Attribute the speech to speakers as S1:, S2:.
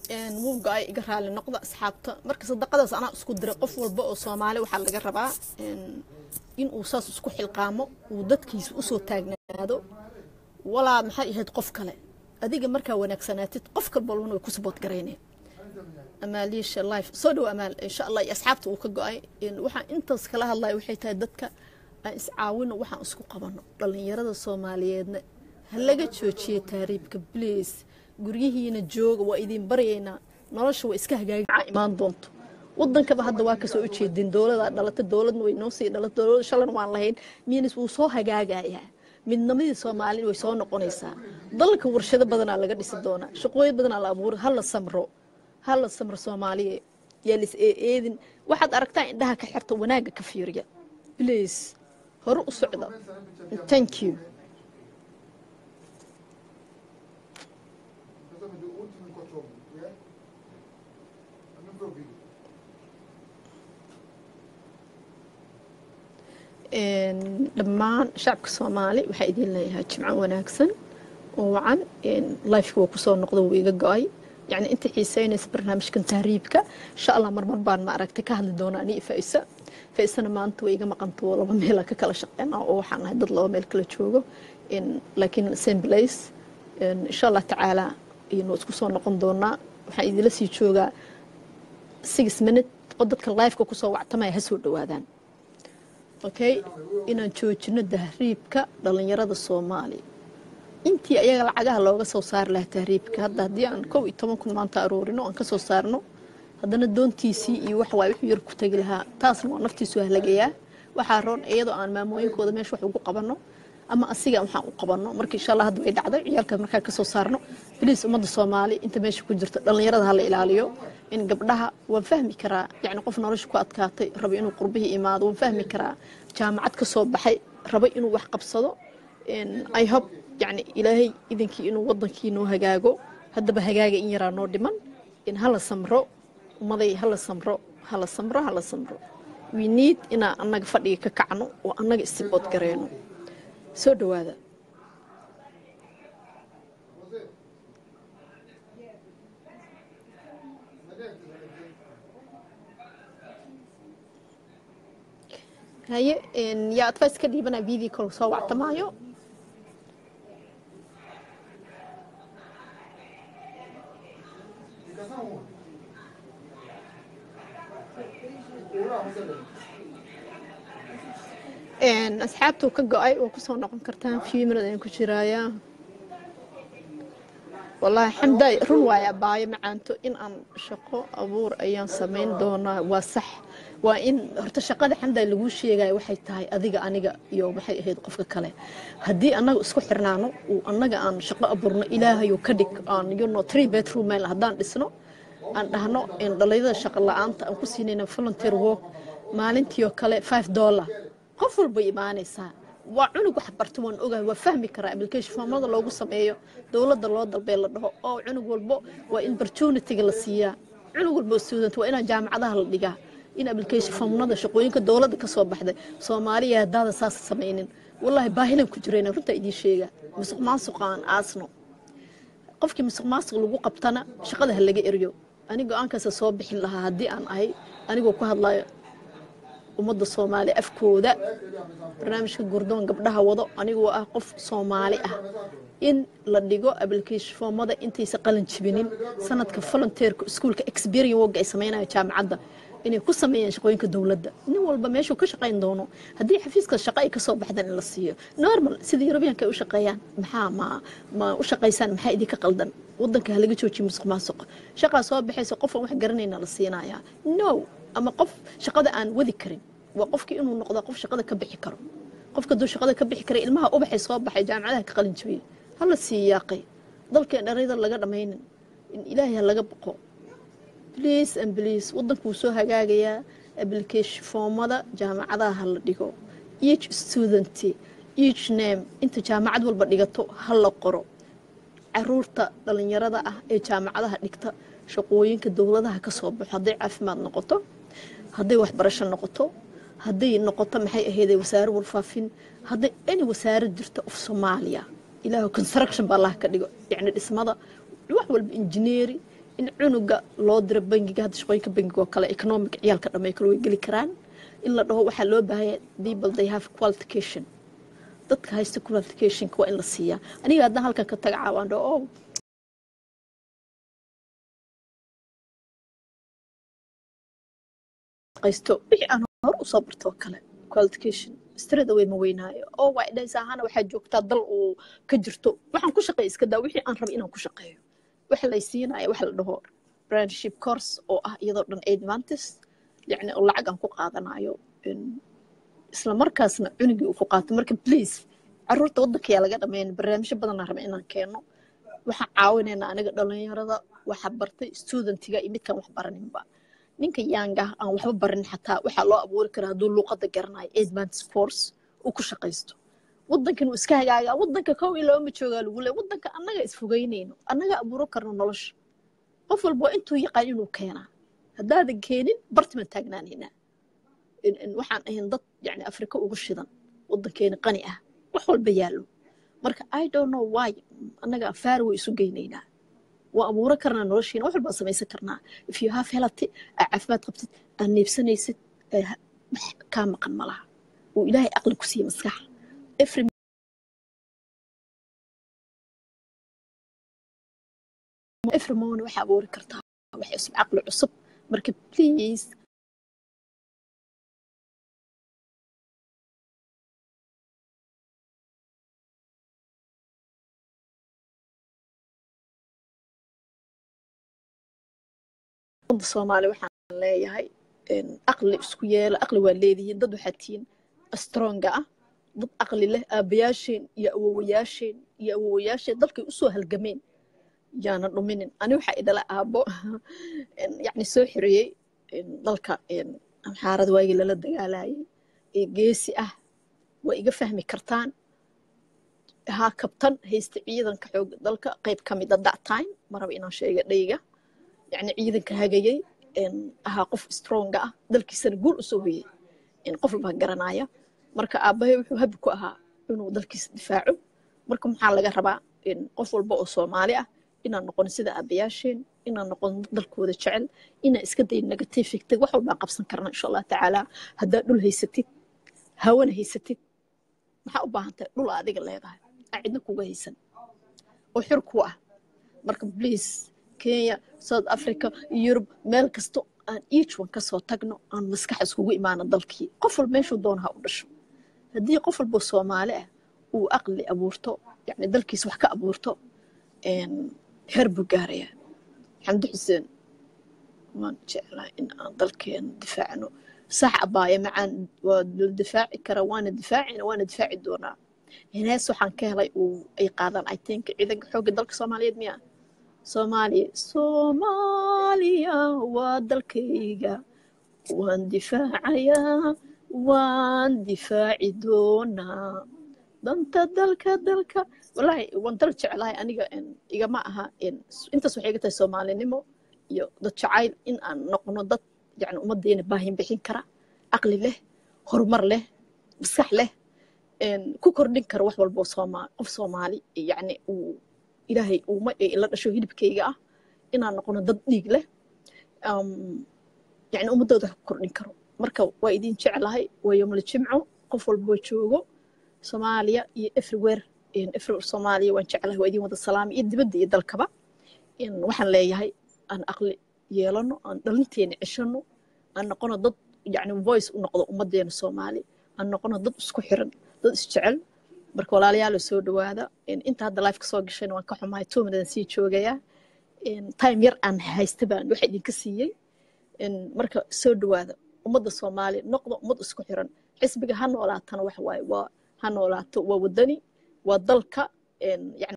S1: wuu go-ay iga raali noqda asxaabta marka sadaqadaas anaa isku diray qof walba oo soomaali waxaa laga rabaa in uu saas isku xilqaamo uu dadkiisa usoo taagnaado walaa maxay ahayd qof kale adiga markaa wanaagsanaatid qof kalbalbana way ku sabood garayneen amaaliisha life soo dhow amaal insha allah iyo asxaabta uu ka go-ay waxaan intaas kala hadlaya waxay tahay dadka aan iscaawino waxaan isku qabano dhallinyarada soomaaliyeedna ha laga joojiyo taariibka bliis guryihiina jooga waa idin baryaynaa nolosha waa iska hagaagicaa imaan doonto wadankaba hadda waa kasoo ujeedin dowladaa dhalata dowladna way noo sii dhalata dowlada shalan waan lahayn miinis wuu soo hagaagayaa midnimadii soomaali way soo noqonaysaa dalka warshado badanaa laga dhisi doonaa shaqooyin badanaa la abuura hala samro hala samro soomaaliya yaa lis eeeedin waxaad aragtaa indhaha ka xirta wanaagga ka fiiriya please hore u socda thank you dhammaan shacabka soomaali waxaa idin leeyahay jimco wanaagsan oo wacan lifeka waa kusoo noqda wuu iga go-ay yani inta xiiseynaysa barnaamijkan tahriibka insha allah marmar baan ma aragtay ka hadli doona ani faisa faisana maanta way iga maqanto laba meela ka kala shaqeyna oo waxaan ahay dad laba meel kala joogo laakiin same place insha allah tacaala waa isku soo noqon doonaa waxaan idila sii joogaa six minute oo dadka lifeka kusoo wactamaya ha soo dhawaadaan okay inaan joojino tahriibka dhallinyarada soomaaliya intii ayaga lacagaha looga soo saari lahaa tahriibka hadda haddii aan kow iyo toban kun maanta aroorino aan kasoo saarno haddana doontiisii iyo wax waay wuxuu yar ku tegi lahaa taasna waa naftiisu halagayaa waxaa roon iyadoo aan maamooyinkooda meesha wax ugu qabanno ama asiga waxaan u qabanno marka insha allah hadda way dhacday ciyaalka markaa kasoo saarno biliis ummadda soomaali inta meesha ku jirto dhallinyarada hala ilaaliyo in gabdhaha waan fahmi karaa yani qof nolosha ku adkaatay raba inuu qurbihii imaado waan fahmi karaa jaamacad ka soo baxay raba inuu wax qabsado i hope yani ilaahay idinkii inuu wadankii noo hagaago haddaba hagaaga in yaraa noo dhiman in hala samro ummaday hala samro hala samro hala samro we need inaan annaga fadhiga ka kacno oo annaga istibood gareyno soo dhawaada haye yaa advice ka dhiibana video call soo wactamaayo asxaabtuu ka go-ay oo kusoo noqon kartaan few minute ayaan ku jiraayaa wallaahi xamdaay run waaya baayo macaanto in aan shaqo abuur ayaan samayn doonaa waa sax waa in horta shaqada xamdaay laguu sheegaya waxay tahay adiga aniga iyo maxay ahayd qofka kale haddii annaga isku xirnaano uu annaga aan shaqo abuurno ilaahayo ka dhig aan yuno three bedroom meel haddaan dhisno aan dhahno dhalinyarada shaqo la-aanta aan ku siinayna volunteer work maalintiioo kale five dollar qof walbay imaanaysaa waa cunug wax barta waan ogahay waa fahmi karaa application foomada loogu sameeyo dowladda loo dalbee la dhaho oo cunug walbo waa in opportunity-ga la siiyaa cunug walbo student waa inaa jaamacadaha la dhigaa in application foomnada shaqooyinka dowladda kasoo baxday soomaaliya haddaada saas samaynin wallaahi baahilan ku jirayna runtaa idiin sheega musuq maasuqa aan aasno qofkii musuq maasuq lagu qabtana shaqada ha laga eryo ani go-aankaasa soo bixin lahaa haddii aan ahay anigoo ku hadlayo ummadda soomaali afkooda barnaamijka gurdoon gabdhaha wado anigoo ah qof soomaali ah in la dhigo application foomada intaysa qalin jibinin sanadka volunteerka iskuulka experience work ay samaynayo jaamacadda inay ku sameeyaan shaqooyinka dowladda nin walba meeshuu ka shaqayn doono haddii xafiiska shaqo ay kasoo baxdaan in la siiyo normal sida yurubiyanka ay u shaqeeyaan maxaa ma ma u shaqaysaan maxaa idinka qaldan wadanka halaga joojiyo musuq maasuq shaqaa soo baxaysa qofaan wax garanayna la siinayaa no ama qof shaqada aan wadi karin waa qofkii inuu noqdo qof shaqada ka bixi karo qofka duu shaqada ka bixi kara ilmaha ubaxay soo baxay jaamacadaha ka qalin jabiyey hala sii yaaqay dalkeen dharayda laga dhammaynin in ilaahay ha laga boqo bliis and bliis wadanku wuu soo hagaagayaa application foomada jaamacadaha ha la dhigo each student each name inta jaamacad walba dhigato ha la qoro caruurta dhalinyarada ah ee jaamacadaha dhigta shaqooyinka dowladaha ka soo baxo hadday caafimaad noqoto hadday waxbarasho noqoto hadday noqoto maxay ahayday wasaare warfaafin hadday any wasaarad jirto of soomaaliya ilaahu construction baa allaha ka dhigo yacni dhismada wax walba injineeri in cunuga loo diro bangiga hadda shaqooyinka bangiga oo kale economic ciyaalka dhamay kale way geli karaan in la dhaho waxaa loo baahaya people they have qualification dadka haysta qualificationka waa in la siiyaa aniga haddaan halkan ka taga caawaan dhaho oh qaysto wixii aan hor usoo barto oo kale qualification strada way ma weynaayo oo waa dhaysa ahaana waxaa joogtaa dal uu ka jirto waxaan ku shaqeeya iska daa wixii aan raba inaan ku shaqeeyo waxa lay siinaya waxa la dhaho brandship course oo ah iyadoo dhan advantis yacni oo lacag aan ku qaadanayo isla markaasna cunugii uu ku qaato marka please caruurta waddanka yaa laga dhameyn barnaamijyo badanaa raba inaan keeno waxaan caawinaynaa aniga dhalinyarada waxa bartay studentiga iyo midkaan wax baraninba ninka yaanga aan waxba barin xataa waxaa loo abuuri karaa hadduu luuqadda garanayo advance force uu ku shaqaysto waddankan uu iska hagaagaa waddanka kow iyo laba ma joogaa lagu leey waddanka annaga isfogeynayno annaga abuuro karno nolosha qof walba intuu yaqaan inuu keenaa haddaadan keenin bartiman taagnaanaynaa waxaan ahayn dad yani afrika ugu shidan waddankeena qani ah wax walba yaallo marka i don't know why annaga faar way isu geynaynaa waa abuuro karnaa noloshiina wax walbaa samaysan karnaa if you have helati aa caafimaad qabtid aad neebsanaysid wax kaa maqan ma laha uu ilaahay aqli ku siiye maskaxa every every morning waxaa abuuri kartaa wax cusub caqli cusub marka please umada soomaali waxaan leeyahay aqli isku yeela aqli waa leedihiin dad waxaa tihiin stronga ah dad aqli leh aabayaasheen iyo awowayaasheen iyo awowayaasheen dalkay usoo halgameen yaana dhuminin ani waxaa idhala aabo yani soo xiriyey dalka amxaarada waagii lala dagaalayay ee geesi ah waa iga fahmi kartaan haa kabtan haysta ciidanka xoog dalka qayb ka mid a that time maraba inaan sheega dhayga yani ciidanka hagayay ahaa qof stronga ah dalkiisana guul usoo hoyey qof walbaa garanaya marka aabbahay wuxuu habi ku ahaa inuu dalkiisa difaaco marka maxaa laga rabaa qof walba oo soomaali ah inaan noqon sida aabayaasheen inaan noqon dalkooda jecel inaan iska dayn negative fictig wax walbaan qabsan karna insha allah tacaala haddaa dhul haysatid hawana haysatid maxaa u baahan tahay dhul adiga leedahay aan cidna kuga haysan oo xir ku ah marka please kenya south africa yurub meel kasto aan each one kasoo tagno aan maskax iskugu imaano dalkii qof walba meeshuu doona ha u dhasho haddii qof walba soomaali ah uu aqli abuurto yani dalkiisa wax ka abuurto heer buu gaarayaa xamdi xuseen waan jeclahay in aan dalkeena difaacno sax abaaya macaan waa la difaaci kara waana difaacina waana difaaci doonaa hees waxaan ka helay uu ay qaadaan i think ciidanka xoogga dalka soomaaliyeed miya soomaaliya soomaaliya waa dalkayga waan difaacayaa waan difaaci doonaa danta dalka dalka wallaahi waan dal jeclahay aniga igama aha intaas waxay iga tahay soomaalinimo iyo dad jacayl in aan noqono dad yani ummaddeena baahin bixin kara caqli leh horumar leh maskax leh ku kordhin kara wax walbo qof soomaali yani uu ilaahay uuma la dhasho hilibkayga ah inaan noqono dad dhiig leh yani ummaddooda wax ku kordhin karo marka waa idin jeclahay waa yomla jimco qof walboo joogo soomaaliya iyo everywhere everywhere soomaaliya waan jeclahay waa idin wada salaamay iyo dibadda iyo dalkaba waxaan leeyahay aan aqli yeelano aan dhalinteena ceshano aan noqono dad yani voice u noqdo ummaddeena soomaali aan noqono dad isku xiran dad isjecel marka walaalayaalo soo dhawaada inta hadda life kasoo gashayna waan ka xumahay two minutes sii joogayaa time yar aan haysta baan waxa idinka siiyey marka soo dhawaada ummadda soomaali noqdo ummad isku xiran xisbiga ha noolaatana waxa waaye waa ha noolaato waa wadani waa dalka yani